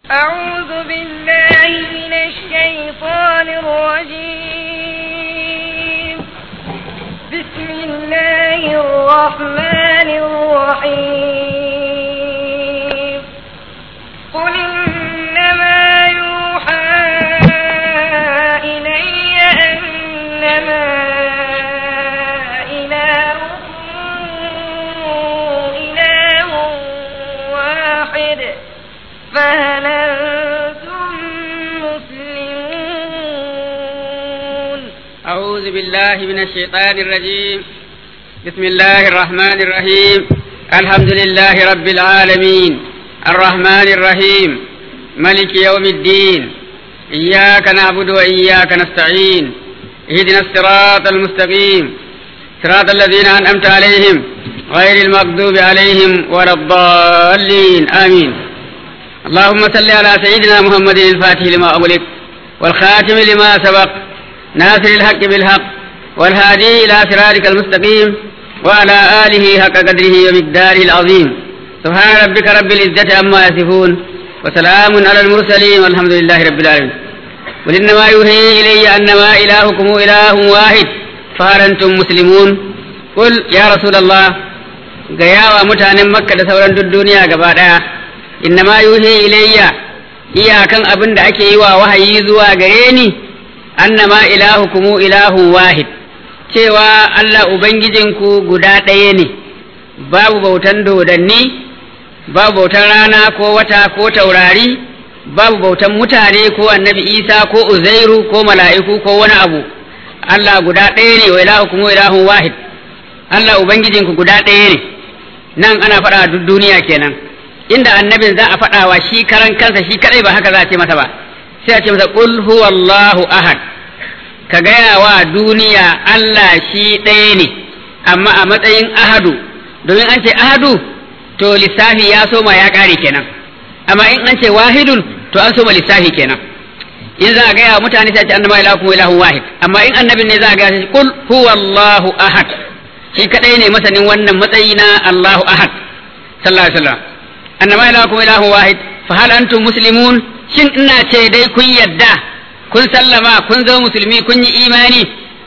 أعوذ بالله من الشيطان الرجيم بسم الله الرحمن الرحيم قل إنما يوحى إلي أنما إلهكم إله واحد فهل أنتم مسلمون أعوذ بالله من الشيطان الرجيم بسم الله الرحمن الرحيم الحمد لله رب العالمين الرحمن الرحيم ملك يوم الدين إياك نعبد وإياك نستعين اهدنا الصراط المستقيم صراط الذين أنعمت عليهم غير المغضوب عليهم ولا الضالين آمين اللهم صل على سيدنا محمد الفاتح لما أغلق والخاتم لما سبق ناصر الحق بالحق والهادي إلى صراطك المستقيم وعلى آله حق قدره ومقداره العظيم سبحان ربك رب العزة عما يصفون وسلام على المرسلين والحمد لله رب العالمين قل إنما يوحي إلي أنما إلهكم إله واحد فهل أنتم مسلمون قل يا رسول الله gaya wa mutanen makka da sauran duk duniya gaba ɗaya innama yuhi ilayya iyakan abin da ake yi wa wahayi zuwa gare ni annama ilahukumu ilahun wahid cewa Allah ubangijinku guda ɗaya ne babu bautan dodanni babu bautan rana ko wata ko taurari babu bautan mutane ko annabi isa ko uzairu ko mala'iku ko wani abu Allah guda ɗaya ne wa ilahukumu ilahun wahid Allah ubangijinku guda ɗaya ne nan ana faɗa duk duniya kenan inda annabin za a faɗa wa shi karan kansa shi kadai ba haka za a ce masa ba sai a ce masa qul huwallahu ahad ka gaya wa duniya Allah shi ɗaya ne amma a matsayin ahadu domin an ce ahadu to lissafi ya soma ya ƙare kenan amma in an ce wahidun to an soma lissafi kenan in za a gaya wa mutane sai a ce annama ilahukum ilahun wahid amma in annabin ne za a gaya shi qul huwallahu ahad shi kadai ne masanin wannan matsayi na Allahu ahad sallallahu alaihi wasallam annama ilahukum ilahun wahid fa hal antum muslimun shin ina ce dai kun yadda kun sallama kun zama musulmi kun yi imani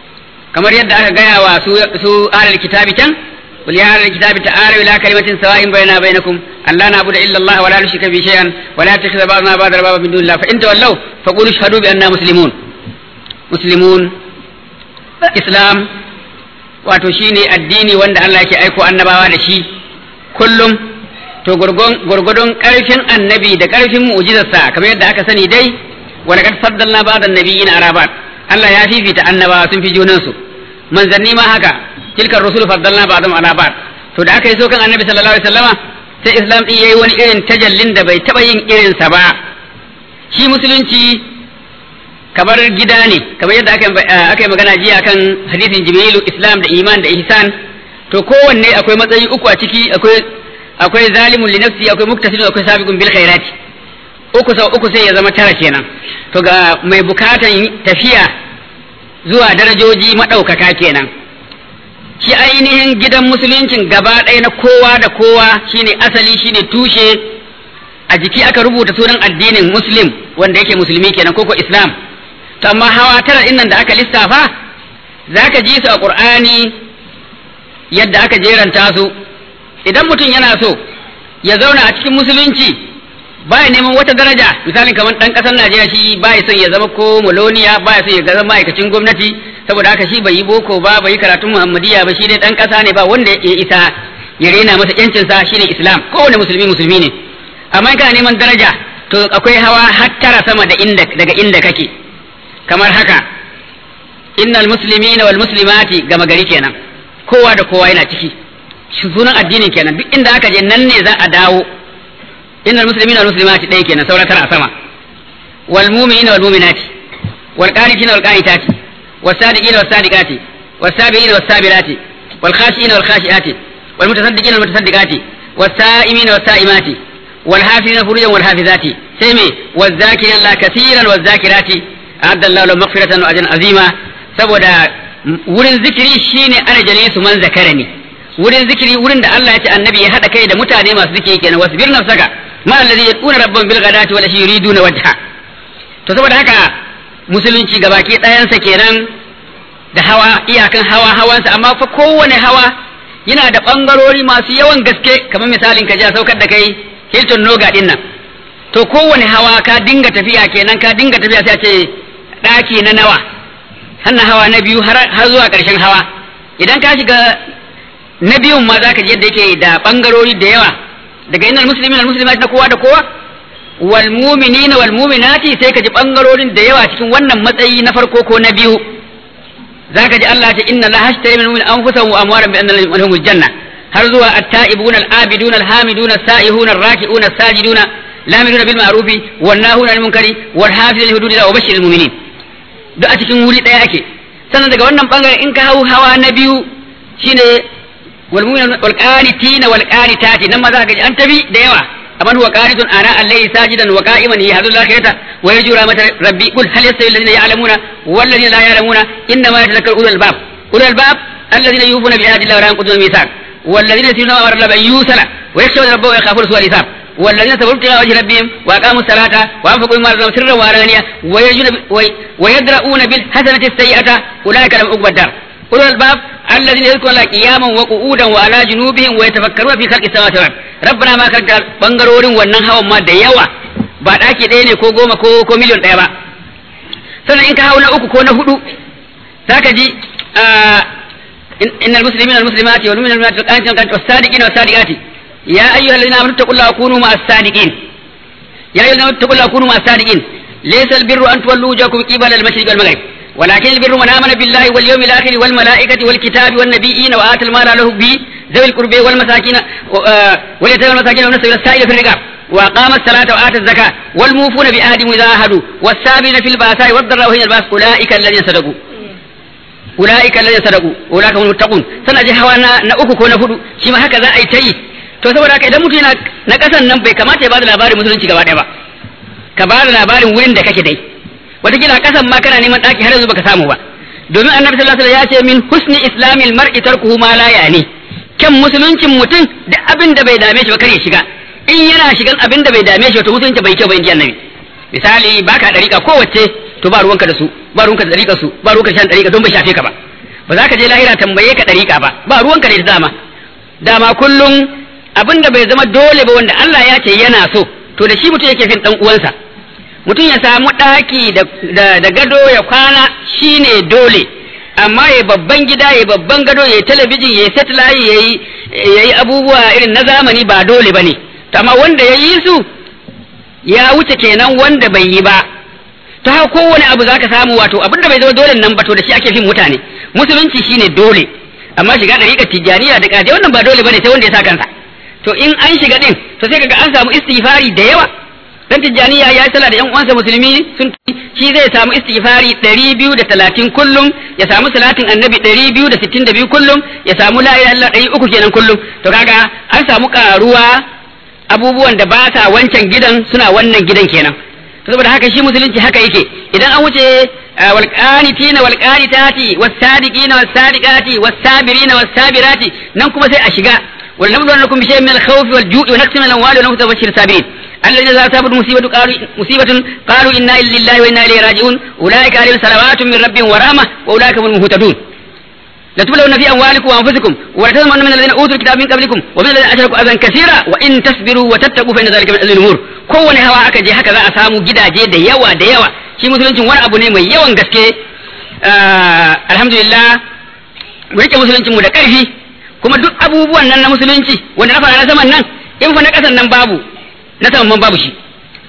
kamar yadda aka gaya wa su su ahlul kitabi can qul ya ahlul kitabi ta'alu ila kalimatin sawa'in bainana bainakum alla na'budu illa Allah wa la nushrika bihi shay'an wa la takhidha ba'duna ba'da arbaba min dunillah fa in tawallaw faqulu ashhadu bi anna muslimun muslimun islam wato shine addini wanda Allah yake aiko annabawa da shi kullum to gurgudun karfin annabi da karfin mu'jizarsa kamar yadda aka sani dai wala kad faddalna ba'd an-nabiyyin arabat Allah ya fifita annabawa sun fi junan su manzanni ma haka tilkar rusul faddalna ba'dhum ala ba'd to da aka yi so kan annabi sallallahu alaihi wasallama sai islam din yayi wani irin tajallin da bai taba yin irin sa ba shi musulunci kamar gida ne kamar yadda aka yi magana jiya kan hadisin jibrilu islam da iman da ihsan to kowanne akwai matsayi uku a ciki akwai akwai zalimun li nafsi akwai muktasidun akwai sabiqun bil khairati uku sau uku sai ya zama tara kenan to ga mai bukatan tafiya zuwa darajoji madaukaka kenan shi ainihin gidan musuluncin gaba ɗaya na kowa da kowa shine asali shine tushe a jiki aka rubuta sunan addinin muslim wanda yake musulmi kenan koko islam to amma hawa tara innan da aka lissafa zaka ji su a qur'ani yadda aka jeranta su idan mutum yana so ya zauna a cikin musulunci baya neman wata daraja misalin kamar dan kasar Najeriya shi baya son ya zama ko muloniya baya son ya zama ma'aikacin gwamnati saboda haka shi bai yi boko ba bai yi karatun Muhammadiyya ba shi dai dan kasa ne ba wanda ya isa ya rena masa yancin sa shine Islam kowane musulmi musulmi ne amma kana neman daraja to akwai hawa har tara sama da inda daga inda kake kamar haka innal muslimina wal muslimati gama gari kenan kowa da kowa yana ciki sunan addinin kenan duk inda aka je nan ne za a dawo innal muslimina wal muslimati dai kenan saura tara a sama wal mu'minina wal mu'minati wal qanitina wal qanitati was sadiqina was sadiqati was sabirina was sabirati wal khashiina wal khashiati wal mutasaddiqina wal mutasaddiqati was sa'imina was sa'imati wal hafizina furujan wal hafizati sai me waz zakirina Allah kaseeran waz zakirati a'adda Allah lahum maghfiratan wa ajran azima saboda wurin zikiri shine ana jalisu man zakarani wurin zikiri wurin da Allah ya ce annabi ya haɗa kai da mutane masu zikiri kenan wasbir nafsaka ma alladhi yad'una rabbahum bil ghadati wal ashi yuriduna wajha to saboda haka musulunci gabaki ɗayansa kenan da hawa iyakan hawa hawansa amma fa kowane hawa yana da ɓangarori masu yawan gaske kamar misalin ka ja saukar da kai Hilton Noga din nan to kowane hawa ka dinga tafiya kenan ka dinga tafiya sai a ce ɗaki na nawa hannan hawa na biyu har zuwa ƙarshen hawa idan ka shiga na biyun ma za ka ji yadda yake da ɓangarori da yawa daga innal muslimin al muslimat na kowa da kowa wal mu'minina wal mu'minati sai ka ji ɓangarorin da yawa cikin wannan matsayi na farko ko na biyu zaka ji Allah ce inna la hashtari min mu'min anfusahum wa amwalan bi anna lahum janna har zuwa at-ta'ibuna al-abiduna al-hamiduna as-sa'ihuna ar-raki'una as-sajiduna lamiduna bil ma'rufi wan nahuna 'anil munkari wal hafizina li hududillah wa bashshiril mu'minin duk a cikin wuri daya ake sannan daga wannan bangare in ka hau hawa na biyu shine wal mu'minuna wal qanitina wal qanitati nan ma za ka ji an tabi da yawa أمن هو قانت آناء الليل ساجدا وقائما يهد الآخرة ويرجو رحمة ربي قل هل يستوي الذين يعلمون والذين لا يعلمون إنما يتذكر أولو الباب أولو الباب الذين يوفون بعهد الله ولا ينقضون الميثاق والذين يسيرون أمر الله أن يوصل ويخشون ربهم ويخافون سوء الحساب والذين صبروا ابتغاء وجه ربهم وأقاموا الصلاة وأنفقوا مما رزقناهم سرا وعلانية ويدرؤون بالحسنة السيئة أولئك لهم عقبى الدار أولو الباب الذين يذكرون الله قياما وقعودا وعلى جنوبهم ويتفكرون في خلق السماوات والأرض ربنا ما خلقت bangarorin wannan hawan ma da yawa ba daki ɗaya ne ko goma ko ko miliyon ɗaya ba sannan in ka hau na uku ko na hudu zaka ji innal muslimina wal muslimati wal mu'minina wal mu'minati was sadiqina was sadiqati ya ayyuhallazina amanu taqullaha wa kunu ma'as sadiqin ya ayyuhallazina amanu taqullaha wa kunu ma'as sadiqin laysa al birru an tuwallu wujuhakum qibala al mashriq wal maghrib ولكن البر من آمن بالله واليوم الآخر والملائكة والكتاب والنبيين وآتى المال له به ذوي القربى والمساكين واليتامى والمساكين والنساء والسائل في الرقاب وأقام الصلاة وآتى الزكاة والموفون بعهدهم إذا عاهدوا والسابين في البأساء والضراء وحين البأس أولئك الذين صدقوا أولئك الذين صدقوا أولئك هم المتقون سنة جهوانا نأكو كون فدو شما هكذا أي تي to saboda haka idan mutum na kasan nan bai kamata ya bada labarin musulunci gaba ɗaya ba ka bada labarin wurin da kake dai wataƙila kasan ma kana neman ɗaki har yanzu baka samu ba domin annabi sallallahu alaihi wasallam ya ce min husni islamil mar'i tarkuhu ma la yani kyan musuluncin mutum da abin da bai dame shi ba kar ya shiga in yana shigan abin da bai dame shi to musulunci bai kyau ba inji annabi misali baka dariƙa kowace to ba ruwanka da su ba ruwanka da dariƙa su ba ruwanka da shan dariƙa don bai shafe ka ba ba za ka je lahira tambaye ka dariƙa ba ba ruwanka da dama dama kullum abin da bai zama dole ba wanda Allah ya ce yana so to da shi mutum yake fin dan uwansa mutum ya samu ɗaki da gado ya kwana shine dole amma ya babban gida ya babban gado ya talabijin ya satellite ya yi abubuwa irin na zamani ba dole ba ne amma wanda ya yi su ya wuce kenan wanda bai yi ba ta haka kowane abu zaka samu wato abin da bai zama dole nan ba to da shi ake fin mutane musulunci shine dole amma shiga ɗariƙar tijjaniya da ƙaje wannan ba dole bane sai wanda ya sa kansa to in an shiga din to sai kaga an samu istighfari da yawa dan tijjaniya ya yi sallah da yan uwansa musulmi sun shi zai samu istighfari 230 kullum ya samu salatin annabi 262 kullum ya samu la ilaha illallah 300 kenan kullum to kaga an samu karuwa abubuwan da ba sa wancan gidan suna wannan gidan kenan to saboda haka shi musulunci haka yake idan an wuce wal qanitina wal qanitati was sadiqina was sadiqati was sabirina was sabirati nan kuma sai a shiga wal nabluwannakum bi shay'in min al khawfi wal ju'i wa naqsin min al amwali wa nafsi wa bashir sabirin الذين إذا أصابت مصيبة قالوا مصيبة قالوا إنا لله وإنا إليه راجعون أولئك عليهم صلوات من ربهم ورحمة وأولئك هم المهتدون لتبلون في أموالكم وأنفسكم ولتسمعن من الذين أوتوا الكتاب من قبلكم ومن الذين أشركوا أذى كثيرا وإن تصبروا وتتقوا فإن ذلك من أذن الأمور kowane hawa aka je haka za a samu gidaje da yawa da yawa shi musuluncin wani abu ne mai yawan gaske alhamdulillah mu rike musuluncin mu da ƙarfi kuma duk abubuwan nan na musulunci wanda na fara na saman nan in fa na ƙasan nan babu na saman man babu shi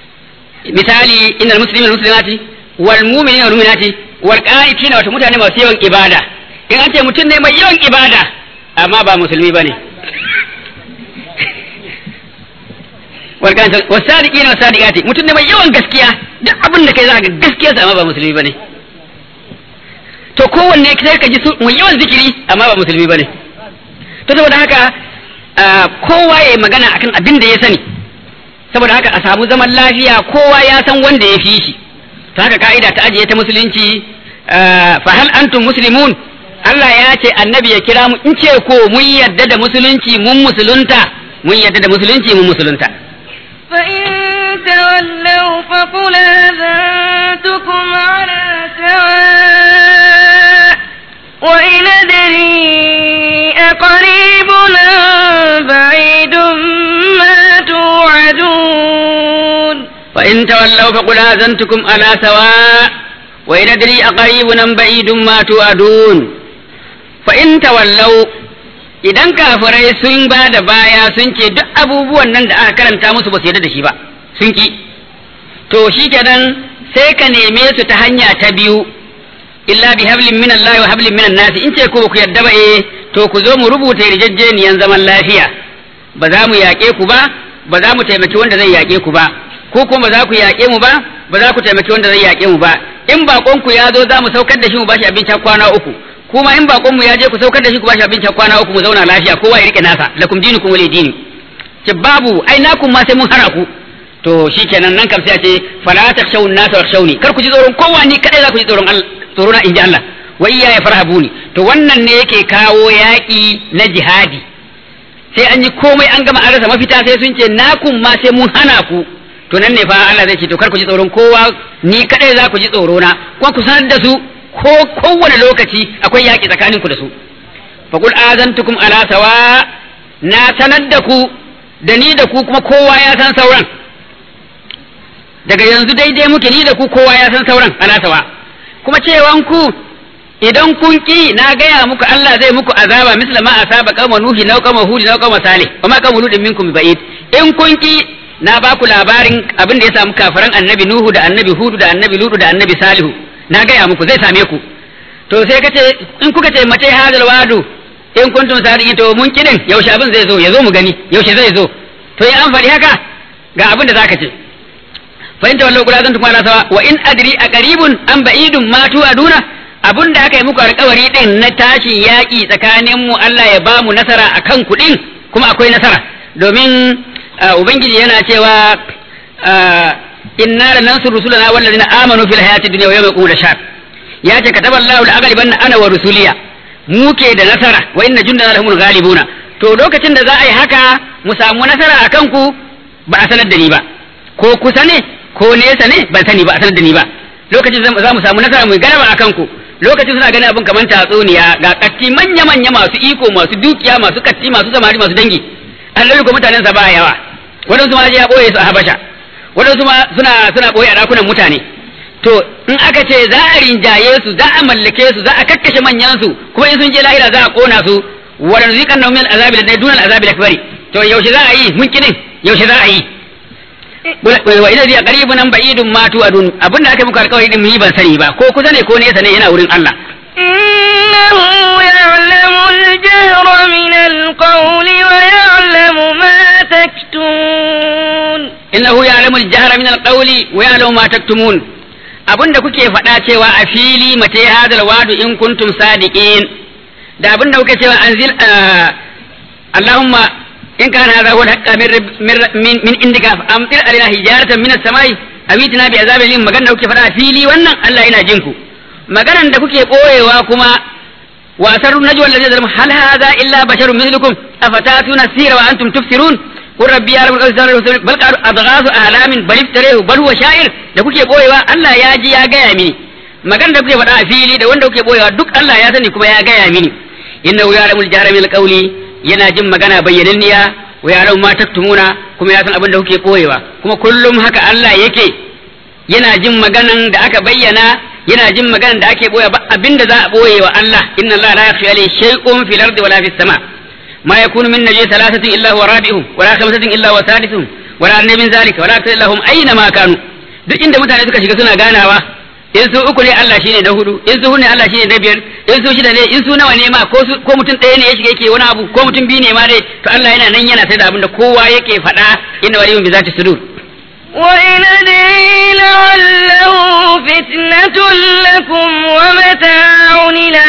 misali innal muslimina wal muslimati wal mu'minina wal mu'minati wal qanitina wato mutane masu yawan ibada in an ce mutum ne mai yawan ibada amma ba musulmi bane wal qanitina was sadiqina was sadiqati mutum ne mai yawan gaskiya duk abin da kai za ka gaskiya amma ba musulmi bane to kowanne sai ka ji mai yawan zikiri amma ba musulmi bane to saboda haka kowa ya yi magana akan abin da ya sani saboda haka a samu zaman lafiya kowa ya san wanda ya fi shi ta haka ka'ida ta ajiye ta musulunci fa hal antum muslimun Allah ya ce annabi ya kira mu in ce ko mun yadda da musulunci mun musulunta mun yadda da musulunci mun musulunta فإن تولوا فقل آذنتكم على سواء وإن أدري أقريب أم بعيد ما توعدون فإن تولوا فقل آذنتكم على سواء وإن أدري أقريب أم بعيد ما توعدون فإن تولوا idan kafirai sun ba da baya sun ce duk abubuwan nan da aka karanta musu ba su yarda da shi ba sun ki to shi kenan sai ka neme su ta hanya ta biyu illa bi hablin min Allah wa hablin min nasi in ce ko ku yarda ba eh to ku zo mu rubuta yarjejeniyan zaman lafiya ba za mu yaƙe ku ba ba za mu taimaki wanda zai yaƙe ku ba ko kuma ba za ku yaƙe mu ba ba za ku taimaki wanda zai yaƙe mu ba in baƙon ku ya zo za mu saukar da shi mu bashi abincin kwana uku kuma in bakon mu ya je ku saukar da shi ku bashi abincin kwana uku mu zauna lafiya kowa ya rike nasa lakum dinukum wali dini ce babu ai nakum ma sai mun hana ku to shikenan nan kam sai a ce fala takhshawun nasa wakhshawni kar ku ji tsoron kowa ni kadai za ku ji tsoron Allah tsoro na inji Allah wa iya ya farhabuni to wannan ne yake kawo yaki na jihadi sai an yi komai an gama an rasa mafita sai sun ce nakum ma sai mun hana ku to nan ne fa Allah zai ce to kar ku ji tsoron kowa ni kadai za ku ji tsoro na kuma ku sanar da su ko kowane lokaci akwai yaƙi tsakaninku da su faƙul azantukum ala sawa na sanar da ku da ni da ku kuma kowa ya san sauran daga yanzu daidai muke ni da ku kowa ya san sauran ala sawa kuma cewan ku idan kun ki na gaya muku Allah zai muku azaba misla ma asaba qauma nuhi na qauma hud na qauma salih wa ma qauma ludin minkum ba'id in kun ki na ba ku labarin abin da ya samu kafiran annabi nuhu da annabi hudu da annabi ludu da annabi salihu na gaya muku zai same ku to sai ka ce in kuka ce mace hadal wadu in kuntum sadiqin to mun kidin yaushe abin zai zo ya zo mu gani yaushe zai zo to in an faɗi haka ga abin da zaka ce fa in tawallu qul azantum ala sawa wa in adri aqribun am ba'idun ma tu aduna abin da aka yi muku alƙawari din na tashin yaƙi tsakanin mu Allah ya ba mu nasara akan kuɗin kuma akwai nasara domin ubangiji yana cewa inna lanansur rusulana wallazina amanu fil hayati dunya wa yawma yaqumul ashhad ya ce kataba Allahu la aghlibanna ana wa rusuliya muke da nasara wa inna jundana lahumul ghalibuna to lokacin da za a yi haka mu samu nasara akan ku ba a sanar da ni ba ko kusa ne ko nesa ne ban sani ba a sanar da ni ba lokacin za mu samu nasara mu galaba akan ku lokacin suna ganin abin kamar tatsuniya ga katti manya manya masu iko masu dukiya masu katti masu samari masu dangi annabi ko mutanen sa ba yawa wadansu ma ya boye su a habasha waɗansu ma suna suna ɓoye a ɗakunan mutane to in aka ce za a rinjaye su za a mallake su za a kakkashe manyan su kuma in sun je lahira za a kona su wadan zikan na min azabi da dunan azabi da kabari to yaushe za a yi mun kinin yaushe za a yi wa ina zai qaribun nan ba'idun ma tu adun abinda aka muku alƙawari din mun yi ban sani ba ko kusa ne ko nesa ne yana wurin Allah إنه يعلم الجهر من القول ويعلم ما تكتمون innahu ya'lamu al-jahra min al-qawli wa ya'lamu ma taktumun abinda kuke faɗa cewa a fili mace hadal wadu in kuntum sadiqin da abinda kuke cewa anzil Allahumma in kana hadha huwa al-haqqa min min indika amtir alaina hijaratan min as-samai awitina bi azabin lim magana da kuke faɗa a fili wannan Allah yana jin ku maganan da kuke koyewa kuma wa asarru najwa alladhi zalama hal hadha illa basharun mithlukum afatatuna sira wa antum tufsirun قل ربي يعلم الأسرار بل قالوا أضغاث أحلام بل افتريه بل هو شاعر da kuke boyewa Allah ya ji ya gaya mini magana da kuke faɗa a fili da wanda kuke boyewa duk Allah ya sani kuma ya gaya mini innahu ya'lamul jahra min alqawli yana jin magana bayyananniya wa ya'lamu ma taktumuna kuma ya san abin da kuke boyewa kuma kullum haka Allah yake yana jin maganan da aka bayyana yana jin maganan da ake boye ba abinda za a boye wa Allah inna Allah la yakhfa alayhi shay'un fil ardi wala fis sama' ما يكون من نجي ثلاثة إلا هو رابعهم ولا خمسة إلا هو سادسهم ولا أدنى من ذلك ولا أكثر إلا هم أينما كانوا duk inda mutane suka shiga suna ganawa in su uku ne Allah shine na hudu in su hudu ne Allah shine na biyar in su shida ne in su nawa ne ma ko su ko mutum ɗaya ne ya shiga yake wani abu ko mutum biyu ne ma dai to Allah yana nan yana sai da abin da kowa yake faɗa inna waliyun bi zati sudur وإن أدري لعله فتنة لكم ومتاع إلى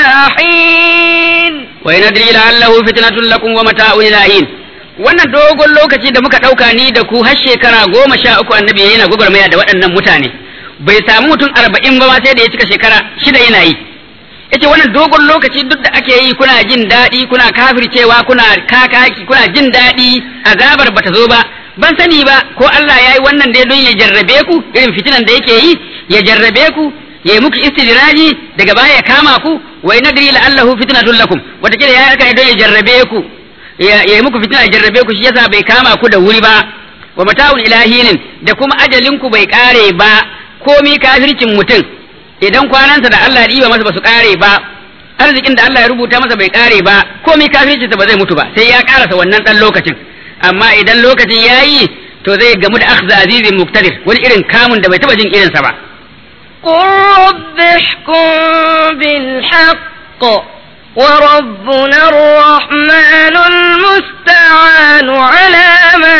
حين وإن أدري لعله فتنة لكم ومتاع إلى حين wannan dogon lokaci da muka ɗauka ni da ku har shekara goma sha uku annabi yana gwagwarmaya da waɗannan mutane bai samu mutum arba'in ba ma sai da ya cika shekara shida yana yi yace wannan dogon lokaci duk da ake yi kuna jin daɗi kuna kafircewa kuna kakaki kuna jin daɗi azabar bata zo ba ban sani ba ko Allah ya yi wannan dai don ya jarrabe ku irin fitinan da yake yi ya jarrabe ku ya yi muku istidraji daga baya ya kama ku wa nadri la'allahu fitnatun lakum wata kila ya haka ne don ya jarrabe ku ya yi muku fitina ya jarrabe ku shi yasa bai kama ku da wuri ba wa mata'un ilahinin da kuma ajalin ku bai kare ba komi kafircin mutum idan kwanansa da Allah ya masa ba su kare ba arzikin da Allah ya rubuta masa bai kare ba komai kafircinsa ba zai mutu ba sai ya karasa wannan dan lokacin amma idan lokacin yayi to zai gamu da akhza azizin muktadir wani irin kamun da bai taba jin irinsa ba قل رب احكم بالحق وربنا الرحمن المستعان على ما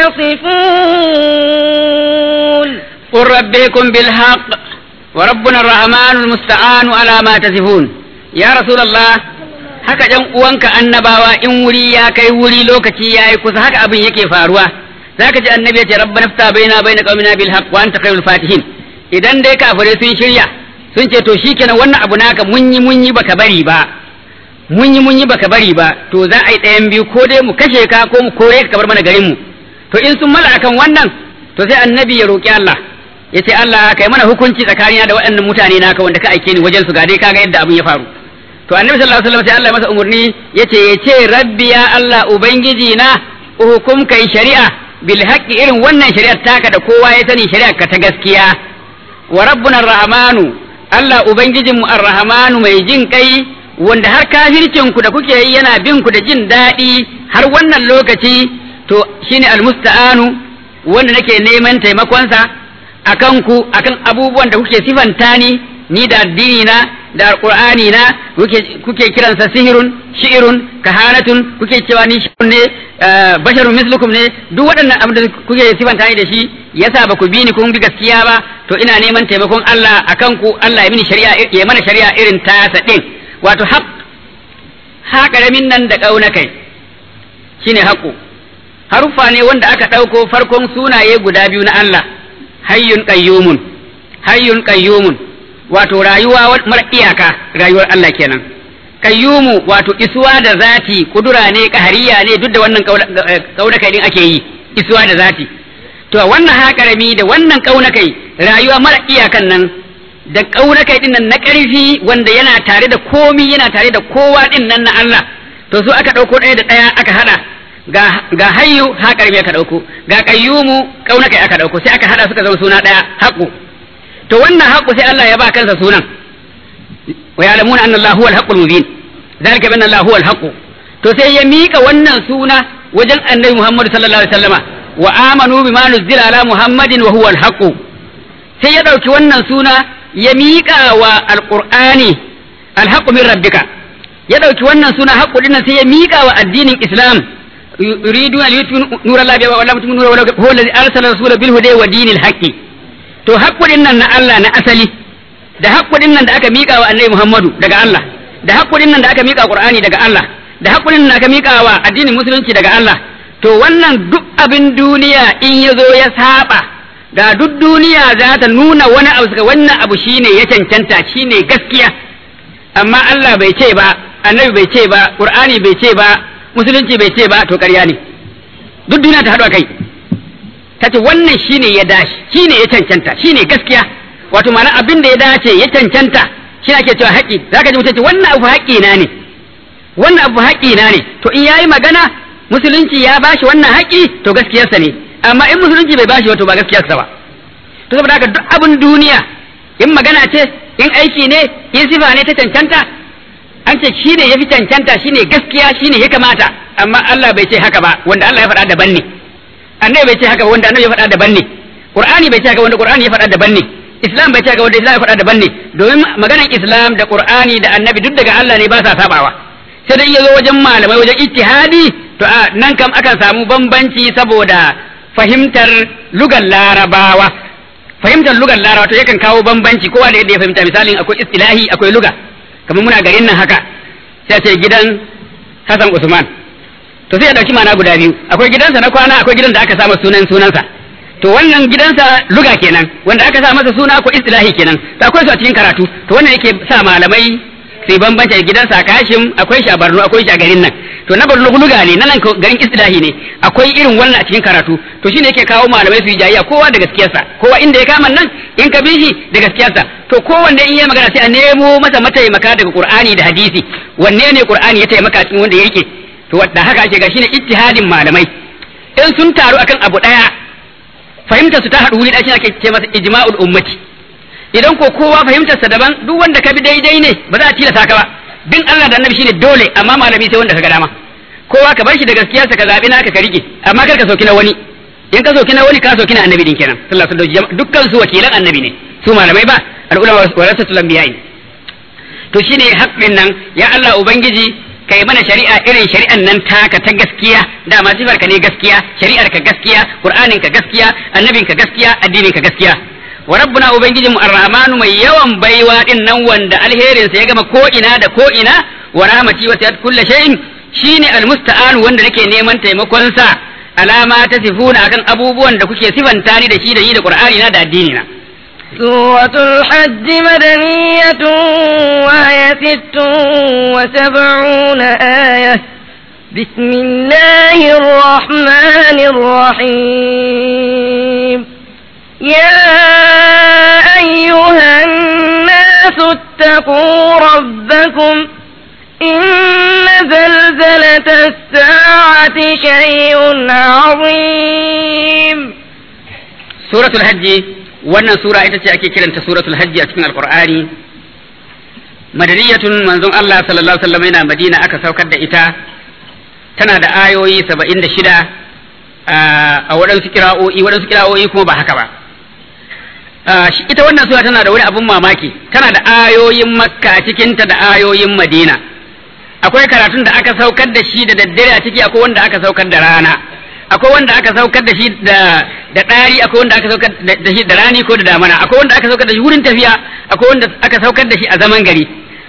تصفون قل ربكم بالحق وربنا الرحمن المستعان على ما تصفون ya Rasulallah haka ɗan uwanka annabawa in wuri ya kai wuri lokaci ya yi kusa haka abin yake faruwa zaka ji annabi ya ce rabbana fta baina baina qaumina bil haqq wa anta khairul fatihin idan dai kafirai sun shirya sun ce to shikenan wannan abu naka mun yi mun yi baka bari ba mun yi mun yi baka bari ba to za a yi ɗayan biyu ko dai mu kashe ka ko mu kore ka bar mana garin mu to in sun mala akan wannan to sai annabi ya roki Allah ya ce Allah kai mana hukunci tsakanina da waɗannan mutane naka wanda ka aike ni wajen su ga dai kaga yadda abin ya faru to annabi sallallahu alaihi wasallam sai Allah masa umurni yace yace rabbi ya Allah ubangiji na hukum kai shari'a bil haqqi irin wannan shari'ar taka da kowa ya sani shari'ar ka ta gaskiya wa rabbuna arrahmanu Allah ubangijin mu arrahmanu mai jin kai wanda har kafircin ku da kuke yi yana bin ku da jin daɗi har wannan lokaci to shine almusta'anu wanda nake neman taimakonsa akan ku akan abubuwan da kuke sifanta ni ni da addini na da alqur'ani na kuke kuke kiransa sihirun shi'irun kahanatun kuke cewa ni shi'un ne basharun mislukum ne duk waɗannan abin da kuke sifanta ni da shi yasa ba ku bi ni kun bi gaskiya ba to ina neman taimakon Allah akan ku Allah ya mini shari'a ya mana shari'a irin tasa din wato haq ha karamin nan da kauna kai shine haƙu haruffa ne wanda aka ɗauko farkon sunaye guda biyu na Allah hayyun qayyumun hayyun qayyumun wato rayuwa mara iyaka rayuwar Allah kenan qayyumu wato isuwa da zati kudura ne kahariya ne duk da wannan kaunakai din ake yi isuwa da zati to wannan haƙarami da wannan kaunakai rayuwa mara iyakan nan da kaunakai din nan na ƙarfi wanda yana tare da komi yana tare da kowa din nan na Allah to su aka ɗauko ɗaya da ɗaya aka haɗa ga ga hayyu haƙarami aka ɗauko ga qayyumu kaunakai aka ɗauko sai aka haɗa suka zama suna ɗaya haƙu to wannan haƙu sai Allah ya ba kansa sunan wa ya'lamuna anna Allah huwa al-haqqul mubin zalika bi anna Allah huwa al to sai ya mika wannan suna wajen Annabi Muhammad sallallahu alaihi wasallama wa amanu bima nuzila ala Muhammadin wa huwa al sai ya dauki wannan suna ya mika wa al-Qur'ani al-haqqu min rabbika ya dauki wannan suna haqqu dinnan sai ya mika wa addinin Islam yuriduna liyutfi'u nurallahi bi wa lam tu'minu nura huwa alladhi arsala rasulahu bil huda wa dinil haqqi to haƙƙuɗin nan na Allah na asali da haƙƙuɗin nan da aka miƙa wa annabi Muhammadu daga Allah da haƙƙuɗin nan da aka miƙa Qur'ani daga Allah da haƙƙuɗin nan da aka miƙa wa addinin musulunci daga Allah to wannan duk abin duniya in ya zo ya saba da duk duniya za ta nuna wani abu suka wannan abu shine ya cancanta shine gaskiya amma Allah bai ce ba annabi bai ce ba Qur'ani bai ce ba musulunci bai ce ba to ƙarya ne duk duniya ta haɗu a kai ta ce wannan shine ya dace shine ya cancanta shine gaskiya wato ma'ana abin da ya dace ya cancanta shi ake cewa haƙƙi zaka ji mutum ce wannan abu haƙƙi na ne wannan abu haƙƙi na ne to in yayi magana musulunci ya bashi wannan haƙƙi to gaskiyarsa ne amma in musulunci bai bashi wato ba gaskiyarsa ba to saboda haka duk abin duniya in magana ce in aiki ne in sifa ne ta cancanta an ce shine yafi cancanta shine gaskiya shine ya kamata amma Allah bai ce haka ba wanda Allah ya faɗa daban ne annabi bai ce haka wanda annabi ya faɗa daban ne qur'ani bai ce haka wanda qur'ani ya faɗa daban ne islam bai ce haka wanda islam ya faɗa daban ne domin maganar islam da qur'ani da annabi duk daga Allah ne ba sa sabawa sai dai yazo wajen malamai wajen ijtihadi to a nan kam akan samu bambanci saboda fahimtar lugar larabawa fahimtar lugar larabawa to yakan kawo bambanci kowa da yadda ya fahimta misalin akwai istilahi akwai luga kamar muna garin nan haka sai ce gidan Hassan Usman to sai ya dauki mana guda biyu akwai gidansa na kwana akwai gidan da aka sa masa sunan sunansa to wannan gidansa luga kenan wanda aka sa masa suna ko istilahi kenan to akwai su a cikin karatu to wannan yake sa malamai sai bambance gidansa a Kashim akwai shi a Borno akwai shi a garin nan to na luga ne nan garin istilahi ne akwai irin wannan a cikin karatu to shine yake kawo malamai su yi jayayya kowa da gaskiyarsa kowa inda ya kama nan in ka bi shi da gaskiyarsa to kowanne in yi magana sai a nemo masa mataimaka daga qur'ani da hadisi wanne ne qur'ani ya taimaka cikin wanda ya rike to da haka ake ga shine ittihadin malamai in sun taru akan abu daya fahimtar su ta haɗu wuri ɗaya ake ce masa ijma'ul ummati idan ko kowa fahimtar sa daban duk wanda ka bi daidai ne ba za a tilasta ka ba bin Allah da annabi shine dole amma malami sai wanda ka ga dama kowa ka bar shi da gaskiyarsa ka zabi naka ka rike amma kar ka soki na wani in ka soki na wani ka soki na annabi din kenan sallallahu alaihi wasallam dukkan su wakilan annabi ne su malamai ba al-ulama warasatul anbiya to shine haƙƙin nan ya Allah ubangiji kai mana shari'a irin shari'an nan taka ta gaskiya dama sifar ka ne gaskiya shari'ar ka gaskiya qur'anin ka gaskiya annabin ka gaskiya addinin ka gaskiya wa rabbuna ubangijinmu arrahmanu mai yawan baiwa din nan wanda alherin sa ya gama ko ina da ko ina wa rahmati wa siyat kulli shay'in shine almusta'an wanda nake neman taimakon sa alama ta sifuna akan abubuwan da kuke sifanta ni da shi da yi da qur'ani na da addini na سورة الحج مدنية وهي ست وسبعون آية بسم الله الرحمن الرحيم يا أيها الناس اتقوا ربكم إن زلزلة الساعة شيء عظيم سورة الحج wannan sura ita ce ake kiranta suratul hajji a cikin alqur'ani madaniyatun manzon Allah sallallahu alaihi wasallam yana Madina aka saukar da ita tana da ayoyi 76 a waɗansu kira'o'i waɗansu kira'o'i kuma ba haka ba ita wannan sura tana da wani abun mamaki tana da ayoyin makka a cikinta da ayoyin madina akwai karatun da aka saukar da shi da daddare a ciki akwai wanda aka saukar da rana akwai wanda aka saukar da shi da da ɗari akwai wanda aka saukar da shi da rani ko da damana akwai wanda aka saukar da shi wurin tafiya akwai wanda aka saukar da shi a zaman gari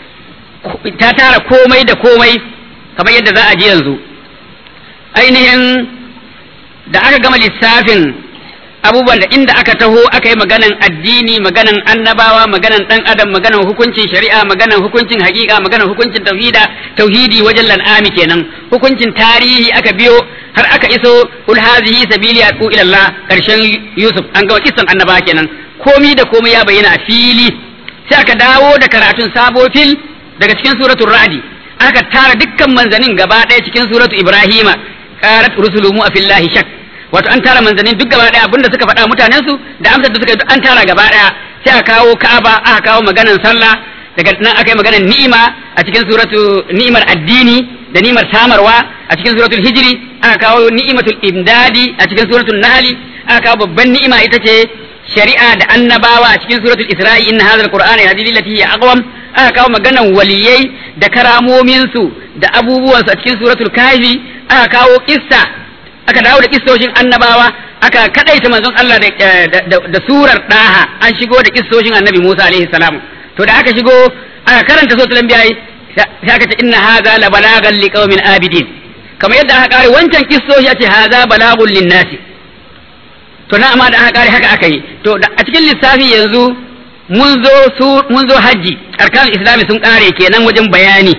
ta tara komai da komai kamar yadda za a ji yanzu ainihin da aka gama lissafin abubuwan da inda aka taho aka yi maganan addini maganan annabawa maganan dan adam maganan hukuncin shari'a maganan hukuncin hakika maganan hukuncin tauhida tauhidi wajen lan'ami kenan hukuncin tarihi aka biyo har aka iso kul hazihi sabili aqu ila Allah karshen Yusuf an ga kisan annabawa kenan komi da komai ya bayyana a fili sai aka dawo da karatun sabo fil daga cikin suratul ra'di aka tara dukkan manzanin gaba ɗaya cikin suratul ibrahima qarat rusuluhu afillahi shak wato an tara manzannin duk gaba daya abinda suka faɗa mutanen su da amsar da suka an tara gaba daya sai aka kawo Ka'aba aka kawo maganan sallah daga nan aka yi maganan ni'ima a cikin suratu ni'imar addini da ni'imar samarwa a cikin suratul hijri aka kawo ni'imatul imdadi a cikin suratul nahli aka kawo babban ni'ima ita ce shari'a da annabawa a cikin suratul isra'i inna hadha alqur'ana yahdi lillati hiya aqwam aka kawo maganan waliyai da karamomin su da abubuwansu a cikin suratul kahfi aka kawo kissa aka dawo da kistoshin annabawa aka kadaita manzon Allah da surar daha an shigo da kistoshin annabi Musa alaihi salam to da aka shigo aka karanta suratul anbiya sai aka ce inna hadha la balagan liqaumin abidin kamar yadda aka kare wancan kistoshi a ce hadha balagun linnasi to na amma da aka kare haka aka yi to a cikin lissafi yanzu mun zo su mun zo haji arkanul islami sun kare kenan wajen bayani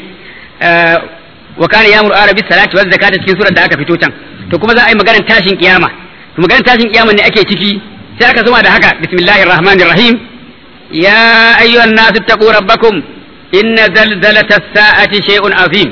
wa kana yamur arabi salati waz zakata cikin surar da aka fito can to kuma za a yi maganar tashin kiyama to maganar tashin kiyama ne ake ciki sai aka zuma da haka bismillahir rahmanir rahim ya ayyuhan nasu taqu rabbakum inna zalzalata sa'ati shay'un azim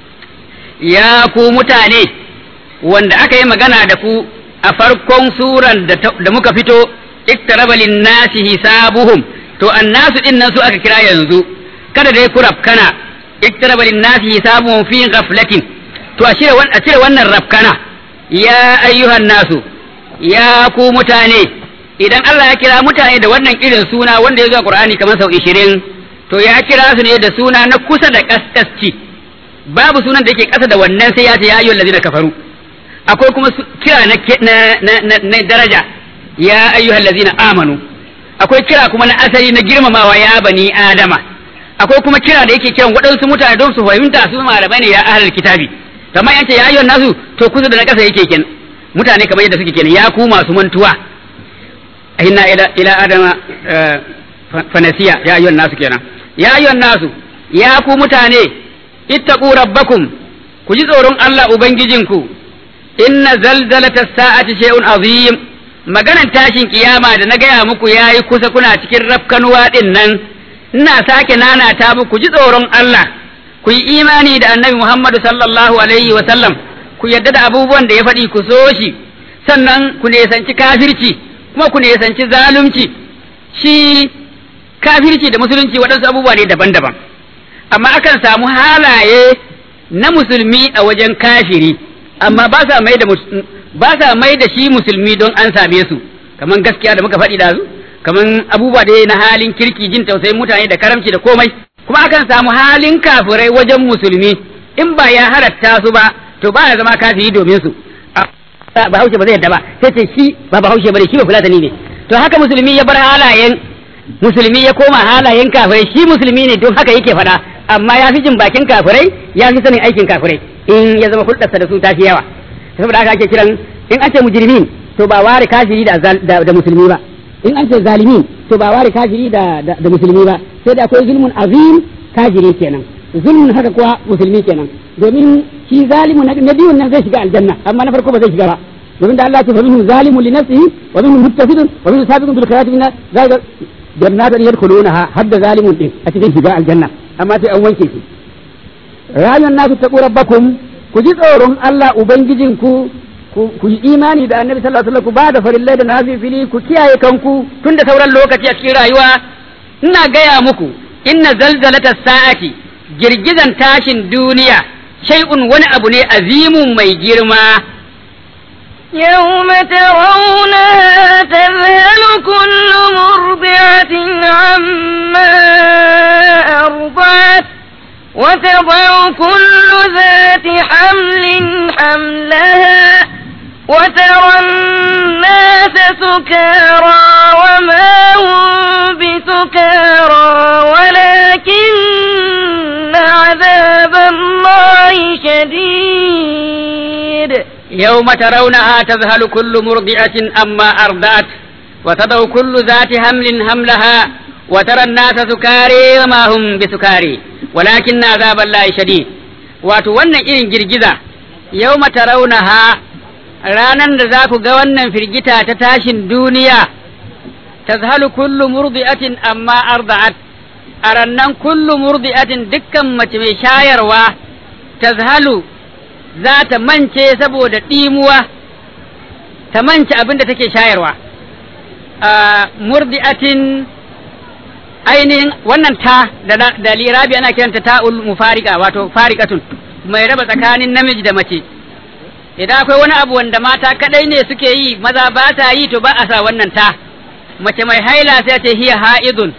ya ku mutane wanda aka yi magana da ku a farkon suran da muka fito iktaraba lin-nasi hisabuhum to annasu din nan su aka kira yanzu kada dai ku rafkana iktaraba lin-nasi hisabuhum fi ghaflatin to a cire wannan rafkana ya ayyuhan nasu ya ku mutane idan Allah ya kira mutane da wannan irin suna wanda ya zo a Qur'ani kamar sau 20 to ya kira su ne da suna na kusa da kaskasci babu sunan da yake kasa da wannan sai ya ce ya ayyuhal ladina kafaru akwai kuma kira na na na daraja ya ayyuhal ladina amanu akwai kira kuma na asali na girmamawa ya bani adama akwai kuma kira da yake kiran waɗansu mutane don su fahimta su malamai ne ya ahlul kitabi kamar yace ya ayyuhan nasu to kusa da na kasa yake kenan mutane kamar yadda suke kenan ya ku masu mantuwa inna ila ila adama fanasiya ya ayyuhan nasu kenan ya ayyuhan nasu ya ku mutane ittaqu rabbakum ku ku ji tsoron Allah ubangijinku inna zalzalata sa'ati shay'un azim maganan tashin kiyama da na gaya muku yayi kusa kuna cikin rafkanuwa din nan ina sake nanata muku ji tsoron Allah ku yi imani da annabi Muhammadu sallallahu alaihi wa sallam ku yadda da abubuwan da ya faɗi ku so shi sannan ku nesanci kafirci kuma ku nesanci zalunci shi kafirci da musulunci waɗansu abubuwa ne daban-daban amma akan samu halaye na musulmi a wajen kafiri amma ba sa mai da ba sa mai da shi musulmi don an same su kaman gaskiya da muka faɗi da su kaman abubuwa da na halin kirki jin tausayin mutane da karamci da komai kuma akan samu halin kafirai wajen musulmi in ba ya halatta su ba to ba ya zama kafiri domin su ba haushe ba zai yadda ba sai ce shi ba ba haushe bane shi ba fulatani ne to haka musulmi ya bar halayen musulmi ya koma halayen kafirai shi musulmi ne don haka yake faɗa amma ya fi jin bakin kafirai ya fi sanin aikin kafirai in ya zama hulɗarsa da su ta fi yawa saboda haka ake kiran in an ce mujrimin to ba ware kafiri da da musulmi ba in an ce zalimin to ba ware kafiri da da musulmi ba sai da akwai zulmun azim kafiri kenan zulmun haka kuwa musulmi kenan domin shi zalimun na biyun nan zai shiga aljanna amma na farko ba zai shiga ba domin da Allah ya ce fa minhum zalimun li nafsihi wa minhum muttasidun wa minhum sabiqun bil khayrati min zalika jannatan yadkhulunaha hadda zalimun din a cikin shiga aljanna amma sai an wanke shi rayuwar nasu taqu rabbakum ku ji tsoron Allah ubangijinku ku yi imani da annabi sallallahu alaihi wasallam ku ba da farillai da nafifili ku kiyaye kanku tun da sauran lokaci a cikin rayuwa ina gaya muku inna zalzalata sa'ati girgizan tashin duniya shay'un wani abu ne azimun mai girma يوم ترونها تذهل كل مرضعة عما أرضعت وتضع كل ذات حمل حملها وترى الناس سكارى وما هم بسكارى ولكن عذاب الله شديد يوم ترونها تذهل كل مرضعة أما أرضعت وتضع كل ذات حمل حملها وترى الناس سكاري وما هم بسكاري ولكن عذاب الله شديد wato wannan irin girgiza yau tarawunaha ranan da za ku ga wannan firgita ta tashin duniya tazhalu kullu murdi'atin amma arda'at a rannan kullu murdi'atin dukkan mace mai shayarwa tazhalu za ta mance saboda ɗimuwa ta mance abin da take shayarwa a murdi'atin ainihin wannan ta da lirabi ana kiranta ta'ul mufarika wato farikatun mai raba tsakanin namiji da mace idan akwai wani abu wanda mata kadai ne suke yi maza ba sa yi to ba a sa wannan ta mace mai haila sai ce hiya ha'idun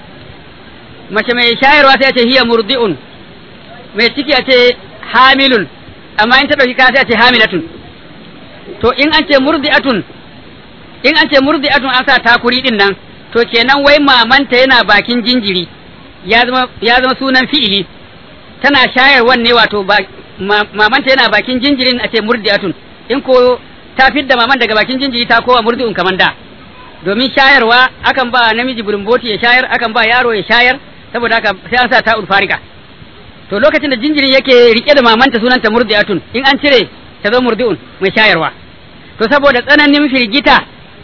mace mai shayarwa sai ce hiya murdi'un mai ciki a ce hamilun amma in ta dauki ka sai ce hamilatun to in an ce murdi'atun in an ce murdi'atun an sa takuri din nan to kenan wai mamanta yana bakin jinjiri ya zama ya zama sunan fi'ili tana shayarwan ne wato mamanta yana bakin jinjirin a ce murdi'atun in ko ta fidda maman daga bakin jinjiri ta kowa murdi'un kaman da domin shayarwa akan ba namiji bulumboti ya shayar akan ba yaro ya shayar saboda haka sai an sa ta ulfarika to lokacin da jinjirin yake rike da mamanta sunanta murdi'atun in an cire ta zo murdi'un mai shayarwa to saboda tsananin firgita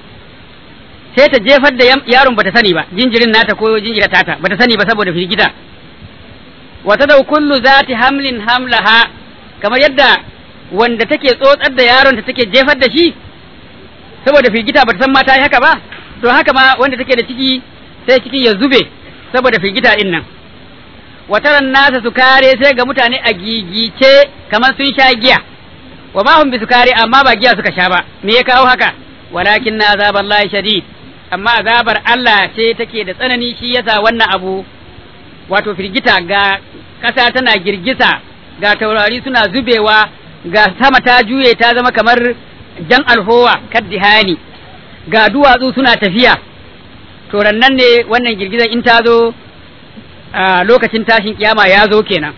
sai ta jefar da yaron bata sani ba jinjirin nata ko jinjira tata bata sani ba saboda firgita wa tadau kullu zati hamlin hamlaha kamar yadda wanda take tsotsar da yaron ta take jefar da shi saboda firgita bata san mata yi haka ba to haka ma wanda take da ciki sai cikin ya zube saboda firgita din nan wataran nasa su kare sai ga mutane a gigice kamar sun sha giya wa ma hum bi sukari amma ba giya suka sha ba me ya kawo haka walakin na azaballahi shadid amma azabar Allah ce take da tsanani shi yasa wannan abu wato firgita ga ƙasa tana girgiza ga taurari suna zubewa ga sama ta juye ta zama kamar jan alhowa kaddihani ga duwatsu suna tafiya to nan ne wannan girgizar in ta zo a lokacin tashin kiyama ya zo kenan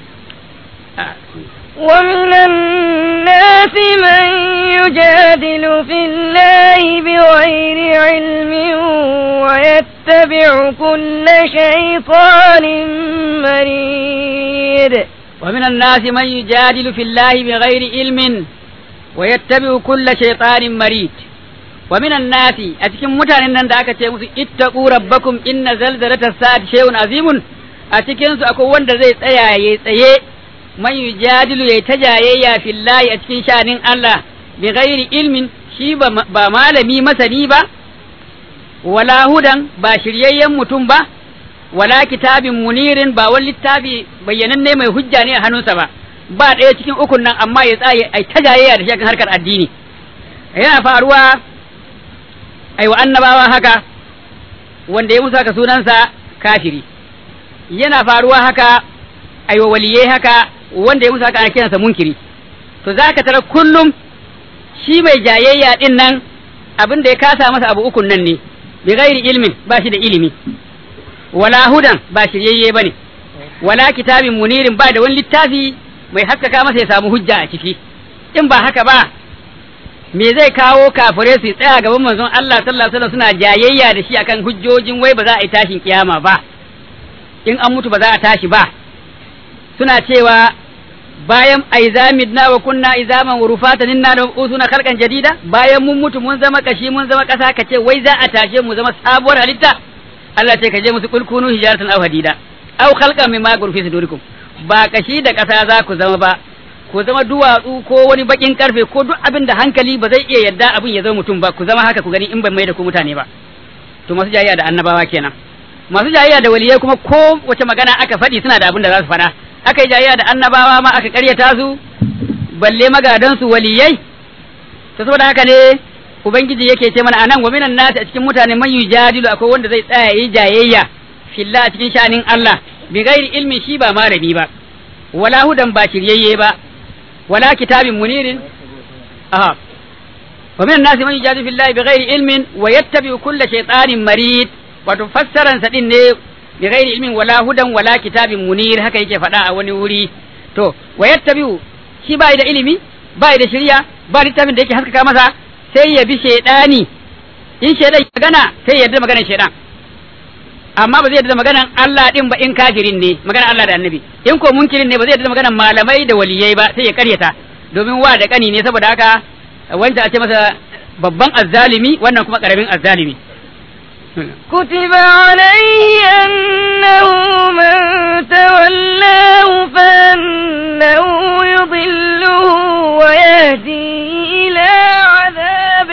ومن الناس من يجادل في الله بغير علم ويتبع كل شيطان مريد ومن الناس من يجادل في الله بغير علم ويتبع كل شيطان مريد ومن الناس أتكم متان أن دعك تيمس اتقوا ربكم إن زلزلة الساعة شيء عظيم أتكم سأكون وند زي تيا تيا من يجادل يتجايا في الله أتكم شان الله بغير علم shi ba malami masani ba wala hudan ba shiryayyen mutum ba wala kitabin munirin ba wani littafi bayyananne mai hujja ne a hannunsa ba ba ɗaya cikin ukun nan amma ya tsaye ai ta jayayya da shi harkar addini yana faruwa ai wa annabawa haka wanda ya musu haka sunansa kafiri yana faruwa haka ai wa waliyai haka wanda ya musu haka ana kiransa munkiri to zaka tara kullum shi mai jayayya din nan abin da ya kasa masa abu ukun nan ne bi ghairi ilmin ba shi da ilimi wala hudan ba shiryayye bane wala kitabin munirin ba da wani littafi mai haskaka masa ya samu hujja a ciki in ba haka ba me zai kawo kafire su tsaya gaban manzon Allah sallallahu alaihi wasallam suna jayayya da shi akan hujjojin wai ba za a yi tashin kiyama ba in an mutu ba za a tashi ba suna cewa bayan aizamidna wa kunna izaman wa rufatan inna da usuna khalqan jadida bayan mun mutu mun zama kashi mun zama kasa kace wai za a tashe mu zama sabuwar halitta Allah ce ka je musu kul kunu hijaratan aw hadida aw khalqan mimma gurfi sudurikum ba kashi da kasa za ku zama ba ku zama duwatsu ko wani bakin karfe ko duk abin da hankali ba zai iya yadda abin ya zama mutum ba ku zama haka ku gani in ban mai da ku mutane ba to masu jayayya da annabawa kenan masu jayayya da waliyai kuma ko wace magana aka faɗi suna da abin da za su faɗa aka yi jayayya da annabawa ma aka karyata su balle magadan su waliyai to saboda haka ne ubangiji yake ce mana anan wa minan nasi a cikin mutane man yujadilu akwai wanda zai tsaya yi jayayya fillah a cikin shanin Allah bi ghairi ilmi shi ba malami ba wala hudan ba shiryayye ba wala kitabin munirin aha wa minan nasi man yujadilu fillahi bi ghairi ilmin wa yattabi kulla shaytanin marid wato fassaran sa din ne bi ghairi ilmin wala hudan wala kitabin munir haka yake faɗa a wani wuri to wa yattabi'u shi bai da ilimi bai da shirya ba littafin da yake haskaka masa sai ya bi shaydani in shaydan ya gana sai ya yarda maganar shaydan amma ba zai yarda maganar Allah din ba in kafirin ne maganar Allah da annabi in ko munkirin ne ba zai yarda maganar malamai da waliyai ba sai ya karyata domin wa da kani ne saboda haka wancan a ce masa babban azzalimi wannan kuma karamin azzalimi كتب عليه أنه من تولاه فأنه يضله ويهدي إلى عذاب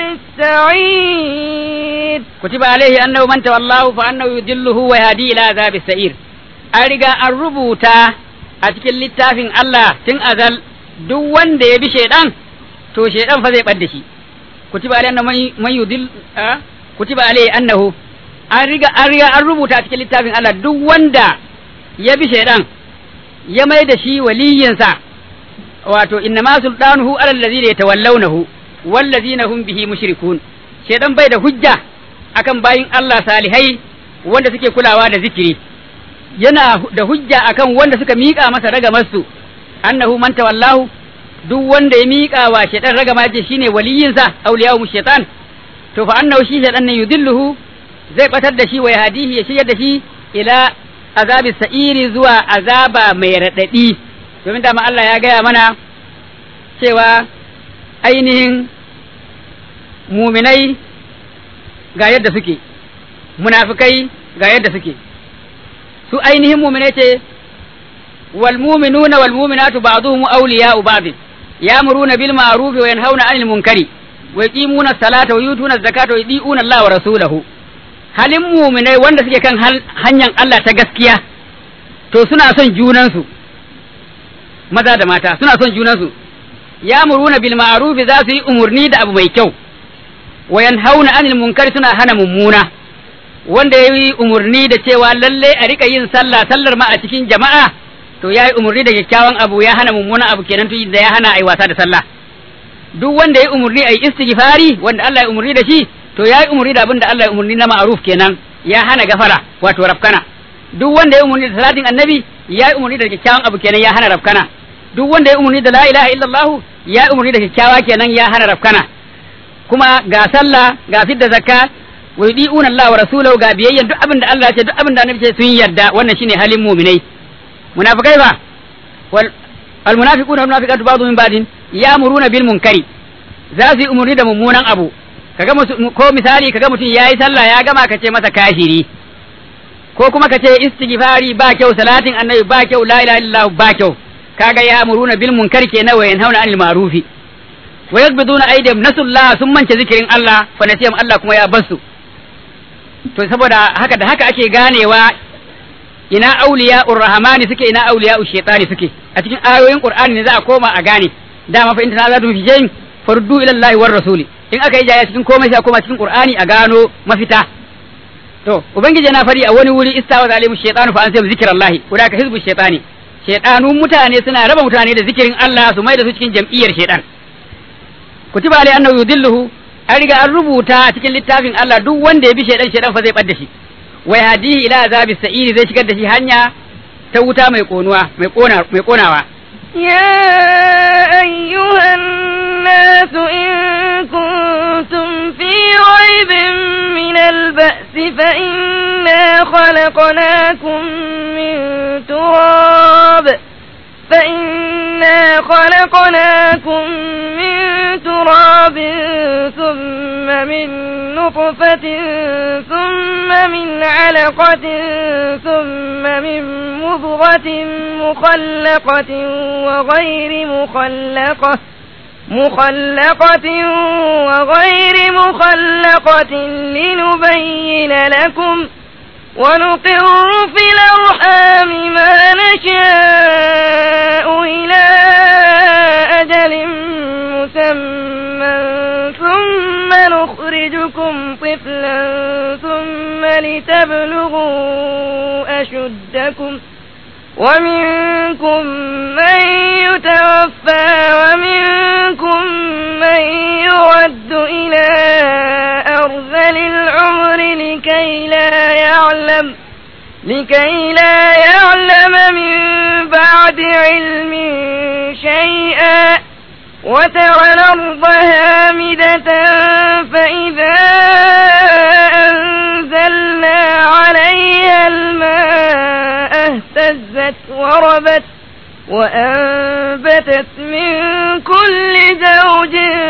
السعير كتب عليه أنه من تولاه فأنه يضله ويهدي إلى عذاب السعير أرجع الربوتا أتكل littafin Allah tun azal duk wanda ya bi shaidan to shaidan fa zai bar da shi kutiba alaihi annahu man yudil kutiba alaihi annahu an riga an riga an rubuta a cikin littafin Allah duk wanda ya bi shaidan ya mai da shi waliyinsa wato inna ma sultanuhu ala allazina yatawallawnahu wallazina hum bihi mushrikun shaidan bai da hujja akan bayin Allah salihai wanda suke kulawa da zikiri yana da hujja akan wanda suka miƙa masa ragamarsu annahu man tawallahu duk wanda ya miƙa wa shaidan ragama ce shine waliyinsa awliyahu shaitan to fa annahu shi shaidan ne yudilluhu zai batar da shi wa yahdihi ya shiryar da shi ila azabi sa'iri zuwa azaba mai raɗaɗi domin dama Allah ya gaya mana cewa ainihin muminai ga yadda suke munafikai ga yadda suke su ainihin muminai ce wal mu'minuna wal mu'minatu ba'dhum awliya'u ba'd ya'muruna bil ma'ruf wa yanhauna 'anil munkari wa yuqimuna as-salata wa yutuna az-zakata wa yudi'una Allah wa rasulahu halin muminai wanda suke kan hanyar Allah ta gaskiya to suna son junansu maza da mata suna son junansu ya muruna bil ma'ruf za su yi umurni da abu mai kyau wa yanhauna anil munkari suna hana mummuna wanda yayi umurni da cewa lalle a rika yin sallah sallar ma a cikin jama'a to yayi umurni da kyakkyawan abu ya hana mummuna abu kenan to da ya hana ai wasa da sallah duk wanda yayi umurni ai istighfari wanda Allah ya umurni da shi to ya yi umarni da abin da Allah ya umarni na ma'aruf kenan ya hana gafara wato rafkana duk wanda ya umarni da salatin annabi ya yi umarni da kyakkyawan abu kenan ya hana rafkana duk wanda ya umarni da la ilaha illallah ya yi umarni da kyakkyawa kenan ya hana rafkana kuma ga sallah ga fidda zakka wa yudi'una Allah wa rasulahu ga biyayya duk abin da Allah ya ce duk abin da annabi ce sun yarda wannan shine halin mu'minai munafikai ba wal almunafiquna wal munafiqatu ba'dhum min ba'din ya'muruna bil munkari za su yi umurni da mummunan abu kaga ko misali kaga mutum yayi sallah ya gama ka ce masa kafiri ko kuma ka ce istighfari ba kyau salatin annabi ba kyau la ilaha illallah ba kyau kaga ya'muruna bil munkari kenan wa yanhauna 'anil ma'rufi wa yakbiduna aydihim nasullah sun mance zikirin Allah fa nasiyam Allah kuma ya basu to saboda haka da haka ake ganewa ina auliya urrahmani suke ina auliya shaytani suke a cikin ayoyin qur'ani ne za a koma a gane dama fa inta za tu fi shay'in fardu ila Allah war rasuli in aka yi jaya cikin komai sai a koma cikin qur'ani a gano mafita to ubangiji yana fari a wani wuri istawa zalimu shaytanu fa ansam zikrallahi ka hizbu shaytani shaytanu mutane suna raba mutane da zikirin Allah su mai da su cikin jam'iyyar shaytan kutiba alai annahu yudilluhu an riga an rubuta a cikin littafin Allah duk wanda ya bi shaidan shaidan fa zai bar da shi wa yahdihi ila azabi sa'iri zai shigar da shi hanya ta wuta mai konuwa mai kona mai konawa يا أيها الناس إن كنتم في ريب من البأس فإنا خلقناكم من تراب فإنا خلقناكم من تراب ثم من نطفة ثم من علقة ثم من مضغة مخلقة وغير مخلقة مخلقة وغير مخلقة لنبين لكم ونقر في الأرحام ما نشاء إلى أجل مسمى ثم نخرجكم طفلا ثم لتبلغوا أشدكم ومنكم من يتوفى ومنكم من يرد إلى أرذل العمر لكي لا يعلم لكي لا يعلم من بعد علم شيئا وترى الأرض هامدة فإذا أنزلنا عليها الماء اهتزت وربت وأنبتت من كل زوج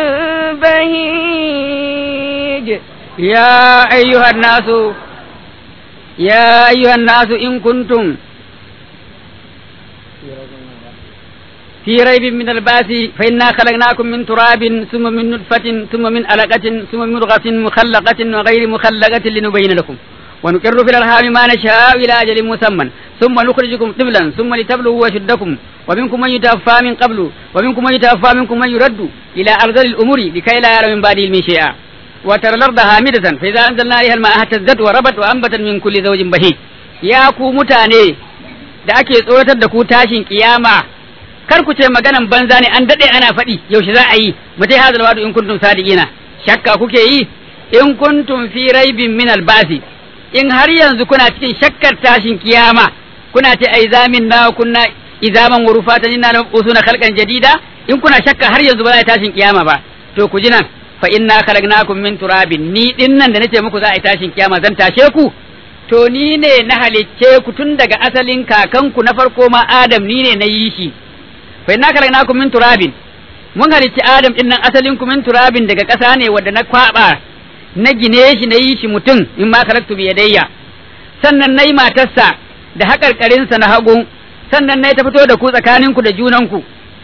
بهيج يا أيها الناس يا أيها الناس إن كنتم في ريب من الباس فإنا خلقناكم من تراب ثم من نطفة ثم من علقة ثم من مضغة مخلقة وغير مخلقة لنبين لكم ونقر في الأرحام ما نشاء إلى أجل مسمى ثم نخرجكم طفلا ثم لتبلغوا أشدكم ومنكم من يتوفى من قبل ومنكم من يتوفى منكم من يرد إلى أرذل الأمور لكي لا يرى من بعد علم شيئا وترى الأرض هامدة فإذا أنزلنا عليها الماء اهتزت وربت وأنبتت من كل زوج بهيج يا ku mutane da ake tsoratar da ku tashin kiyama kar ku ce maganan banza ne an dade ana faɗi yaushe za a yi mutai hazal wadu in kuntum sadiqina shakka kuke yi in kuntum fi raibin min albasi in har yanzu kuna cikin shakkar tashin kiyama kuna ce ai zamin na kunna izaman wa rufatan inna lam usuna khalqan jadida in kuna shakka har yanzu ba za a tashin kiyama ba to ku ji nan fa inna khalaqnakum min turabin ni din nan da nace muku za a yi tashin kiyama zan tashe ku to ni ne na halicce ku tun daga asalin kakanku na farko ma Adam ni ne na yi shi fa inna khalaqnakum min turabin mun halicci Adam din nan asalin ku min turabin daga ƙasa ne wanda na kwaba na gine shi na yi shi mutum in ma khalaqtu bi yadayya sannan nayi matarsa da haƙarƙarinsa na hagu sannan nayi ta fito da ku tsakaninku da junanku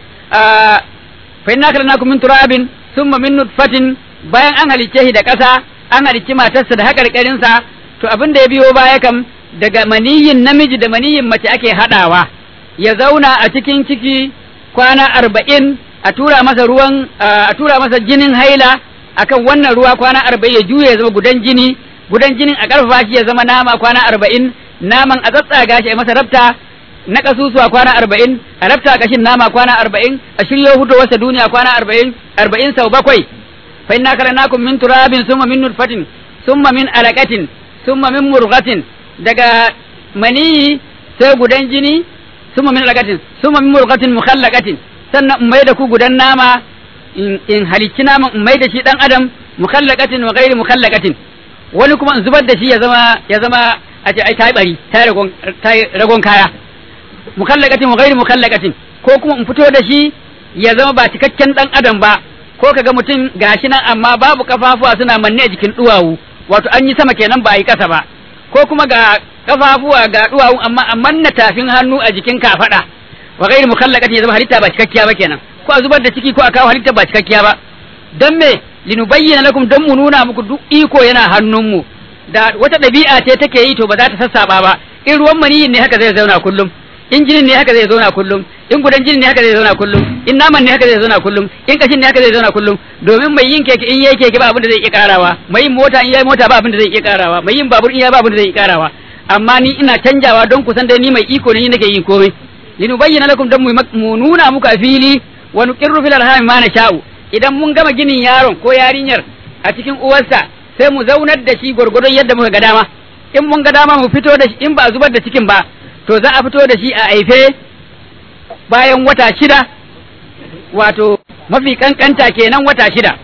fa inna khalaqnakum min turabin summa min nutfatin bayan an halicce shi da ƙasa an halicci matarsa da haƙarƙarinsa to abin da ya biyo baya kam daga maniyin namiji da maniyin mace ake haɗawa ya zauna a cikin ciki kwana arba'in a tura masa ruwan a tura masa jinin haila akan wannan ruwa kwana arba'in ya juya ya zama gudan jini gudan jinin a ƙarfafa shi ya zama nama kwana arba'in naman a tsatsaga shi a masa rabta na kasusuwa kwana arba'in a rabta kashin nama kwana arba'in a shiryo fitowarsa duniya kwana arba'in arba'in sau bakwai fa inna karanakum min turabin summa min nutfatin summa min alaqatin summa min murghatin daga maniyi sai gudan jini summa min alaqatin summa min murghatin mukhallaqatin sannan in mai da ku gudan nama in halicci naman in mai da shi dan adam mukhallaqatin wa ghairi mukhallaqatin wani kuma in zubar da shi ya zama ya zama a ce ai ta yi bari ta yi ragon kaya mukallaqatin wa ghairi mukallaqatin ko kuma in fito da shi ya zama ba cikakken dan adam ba ko kaga mutum gashi nan amma babu kafafuwa suna manne a jikin duwawu wato an yi sama kenan ba a yi kasa ba ko kuma ga kafafuwa ga duwawu amma a manna tafin hannu a jikin kafada wa ghairi mukallaqatin ya zama halitta ba cikakkiya ba kenan ko a zubar da ciki ko a kawo halitta ba cikakkiya ba dan me linubayyana lakum dan mu nuna muku duk iko yana hannunmu da wata ɗabi'a ce take yi to ba za ta sassaba ba in ruwan maniyin ne haka zai zauna kullum in jinin ne haka zai zauna kullum in gudan jinin ne haka zai zauna kullum in naman ne haka zai zauna kullum in kashin ne haka zai zauna kullum domin mai yin keke in yayi keke ba abin da zai iya karawa mai yin mota in yayi mota ba abin da zai iya karawa mai yin babur in yayi ba abin da zai iya karawa amma ni ina canjawa don kusan dai ni mai iko ne ni nake yin komai linubayyana lakum dan mu nuna muku a fili wa nuqirru fil arham ma nasha'u idan mun gama ginin yaron ko yarinyar a cikin uwarsa sai mu zaunar da shi gwargwadon yadda muka ga dama in mun ga dama mu fito da shi in ba a zubar da cikin ba to za a fito da shi a aife bayan wata shida wato mafi kankanta kenan wata shida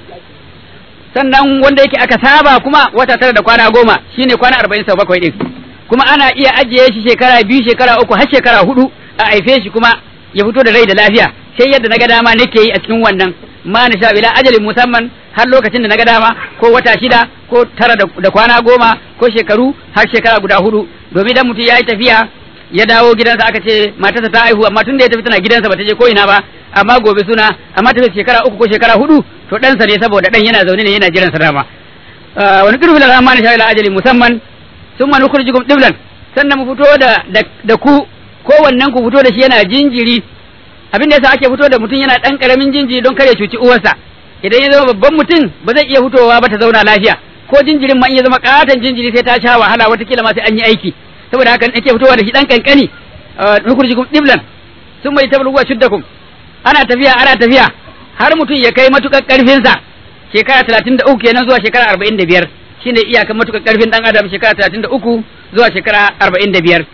sannan wanda yake aka saba kuma wata tara da kwana goma shine kwana arba'in sau bakwai din kuma ana iya ajiye shi shekara biyu shekara uku har shekara hudu a aife shi kuma ya fito da rai da lafiya sai yadda na ga dama nake yi a cikin wannan ma na sha bila ajalin musamman har lokacin da na ga dama ko wata shida ko tara da kwana goma ko shekaru har shekara guda hudu domin idan mutum ya yi tafiya ya dawo gidansa aka ce matarsa ta haihu amma tun da ya tafi tana gidansa bata je ko ina ba amma gobe suna amma tafi shekara uku ko shekara hudu to ɗansa ne saboda ɗan yana zaune ne yana jiran sa dama wani kirfi da ma na sha bila ajalin musamman sun manu kurjikum diblan sannan mu fito da da ku kowannen ku fito da shi yana jinjiri abin da yasa ake fito da mutum yana dan karamin jinjiri don kare cuci uwarsa idan ya zama babban mutum ba zai iya fitowa ba ta zauna lafiya ko jinjirin ma in ya zama katon jinjiri sai ta sha wahala watakila ma sai an yi aiki saboda haka ake fitowa da shi dan kankani nukurjikum diblan sun mai tabluwa shuddakum ana tafiya ana tafiya har mutum ya kai matukar karfinsa shekara talatin da uku kenan zuwa shekara arba'in da biyar shine iyakan matukar karfin dan adam shekara talatin da uku zuwa shekara arba'in da biyar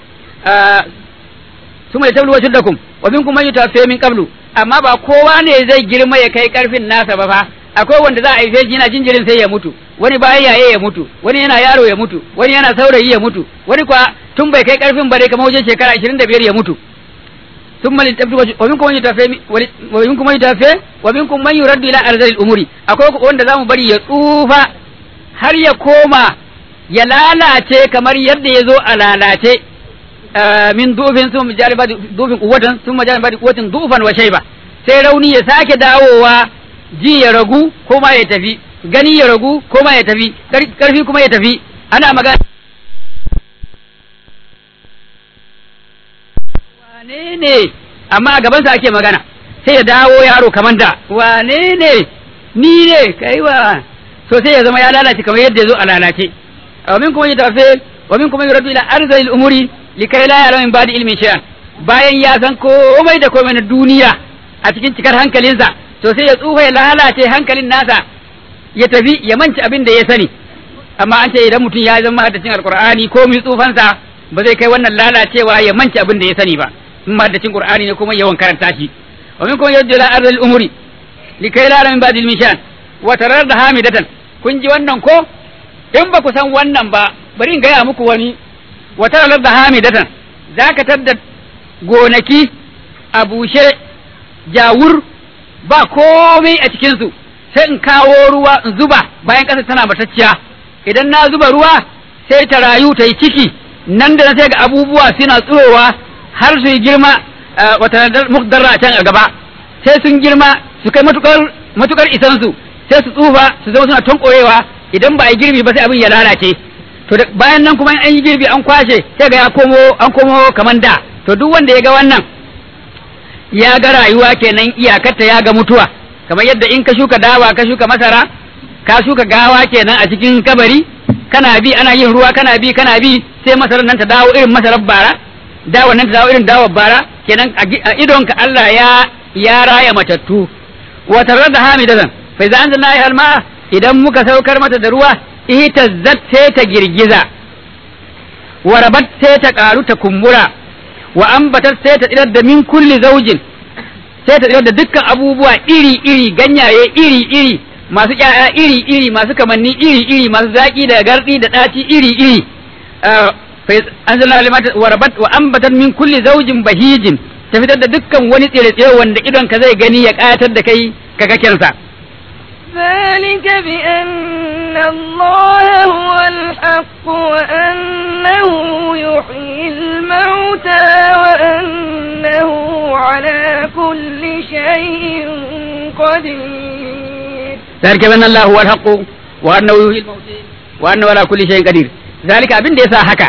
suma yatablu wajhudakum wa minkum man yutawaffa min qablu amma ba kowa ne zai girma ya kai karfin nasa ba fa akwai wanda za a haife shi yana jinjirin sai ya mutu wani bayan yaye ya mutu wani yana yaro ya mutu wani yana saurayi ya mutu wani kwa tun bai kai karfin bare kamar wajen shekara 25 ya mutu ثم لتبدو ومنكم من يتوفى ومنكم من يتوفى ومنكم من يرد الى ارذل الامور akwai wanda zamu bari ya tsufa har ya koma ya lalace kamar yadda ya zo a lalace min dufin sun majali ba dufin kuwatan sun majali ba kuwatin dufan wa shaiba sai rauni ya sake dawowa ji ya ragu ko ma ya tafi gani ya ragu ko ma ya tafi karfi kuma ya tafi ana magana wane ne amma a gabansa ake magana sai ya dawo yaro kamar da wane ne ni ne kai wa so sai ya zama ya lalace kamar yadda ya zo a lalace wa min kuma yatafe wa min kuma yuraddu ila arzalil umuri likai la ya'lamu min ba'di ilmin shay'an bayan ya san komai da komai na duniya a cikin cikar hankalinsa to sai ya tsufa ya lalace hankalin nasa ya tafi ya manci abin da ya sani amma an ce idan mutum ya zama haddacin alqur'ani ko mai tsufansa ba zai kai wannan lalacewa ya manci abin da ya sani ba in haddacin qur'ani ne kuma yawan karanta shi wa min kuma yuraddu ila arzalil umuri likai la ya'lamu min ba'di ilmin shay'an wa tarar da hamidatan kun ji wannan ko in ba ku san wannan ba bari in gaya muku wani wata ranar da hamidatan za ka tadda gonaki a bushe jawur ba komai a cikinsu sai in kawo ruwa in zuba bayan ƙasa tana matacciya idan na zuba ruwa sai ta rayu ta yi ciki nan da sai ga abubuwa suna tsirowa har su yi girma wata mukdarra a can a gaba sai sun girma su kai matukar isansu sai su tsufa su zama suna tonkorewa idan ba a yi girbi ba sai abin ya lalace to bayan nan kuma an yi girbi an kwashe sai ga ya komo an komo kaman da to duk wanda ya ga wannan ya ga rayuwa kenan iyakarta ya ga mutuwa kamar yadda in ka shuka dawa ka shuka masara ka shuka gawa kenan a cikin kabari kana bi ana yin ruwa kana bi kana bi sai masarar nan ta dawo irin masarar bara dawa nan ta dawo irin dawar bara kenan a idonka Allah ya ya raya matattu wa tarar da hamidatan fa idan anzalna ya alma idan muka saukar mata da ruwa ihtazzat sai ta girgiza wa rabat sai ta karu ta kumbura wa ambatat sai ta tsirar da min kulli zaujin sai ta tsirar da dukkan abubuwa iri iri ganyaye iri iri masu ƴaƴa iri iri masu kamanni iri iri masu zaƙi da gardi da ɗaci iri iri fa anzalna alimat wa rabat wa anbatat min kulli zawjin bahijin ta fitar da dukkan wani tsire-tsire wanda idon ka zai gani ya kayatar da kai ka kakensa ذلك بأن الله هو الحق وأنه يحيي الموتى وأنه على كل شيء قدير ذلك بأن الله هو الحق وأنه يحيي الموتى وأنه على كل شيء قدير ذلك abin da yasa haka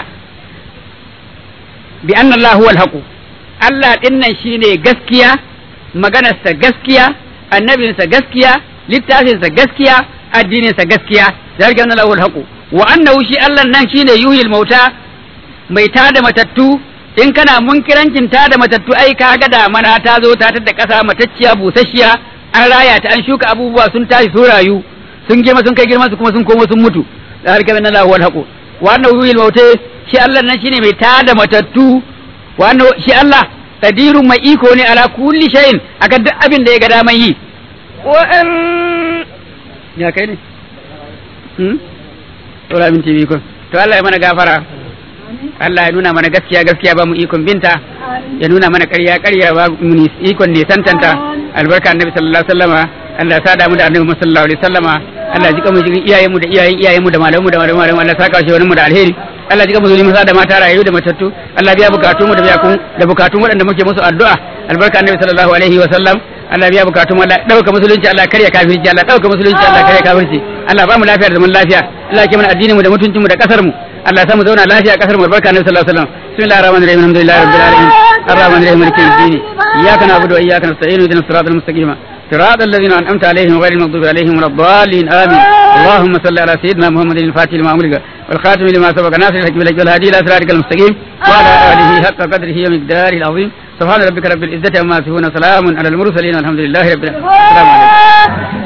bi anna Allah huwa al Allah dinnan shine gaskiya maganarsa gaskiya annabinsa gaskiya littafinsa gaskiya addininsa gaskiya zalika anna lahu alhaqu wa annahu shi Allah nan shine yuhil mauta mai tada matattu in kana munkirancin tada matattu ai ka ga da mana ta zo ta tada kasa matacciya busasshiya an raya ta an shuka abubuwa sun tashi sun rayu sun girma sun kai girma su kuma sun komo sun mutu zalika anna lahu alhaqu wa annahu yuhil mauta shi Allah nan shine mai tada matattu wa annahu shi Allah qadirun mai iko ne ala kulli shay'in akan duk abin da ya ga daman yi وأن ya kai ne hmm tora min tv ko to Allah ya mana gafara Allah ya nuna mana gaskiya gaskiya ba mu ikon binta ya nuna mana ƙarya ƙarya ba mu ikon ne santanta albarka annabi sallallahu alaihi wasallama Allah ya sada mu da annabi sallallahu alaihi wasallama Allah ya jika mu jikin iyayen mu da iyayen iyayen mu da malamu mu da malamu malamu Allah ya saka shi wani mu da alheri Allah ya jika mu zulmi da mata rayu da matattu Allah ya biya bukatun mu da biya da bukatun waɗanda muke musu addu'a albarka annabi sallallahu alaihi wasallam Allah biya bukatun Allah dauka musulunci Allah karya kafirci Allah dauka musulunci Allah karya kafirci Allah ba mu lafiya da zaman lafiya Allah ya mana addinin mu da mutuncin mu da kasar mu Allah ya samu zauna lafiya a kasar mu barka annabi sallallahu alaihi wasallam bismillahir rahmanir rahim alhamdulillahi rabbil alamin arrahmanir rahim maliki yawmiddin iyyaka na'budu wa iyyaka nasta'in ihdinas siratal mustaqim صراط الذين أنعمت عليهم غير المغضوب عليهم ولا الضالين آمين اللهم صل على سيدنا محمد الفاتح لما أمرك والخاتم لما سبق ناصر الحق بالحق والهادي إلى صراطك المستقيم وعلى آله حق قدره ومقداره العظيم سبحان ربك رب العزة عما يصفون وسلام على المرسلين والحمد لله رب العالمين السلام عليكم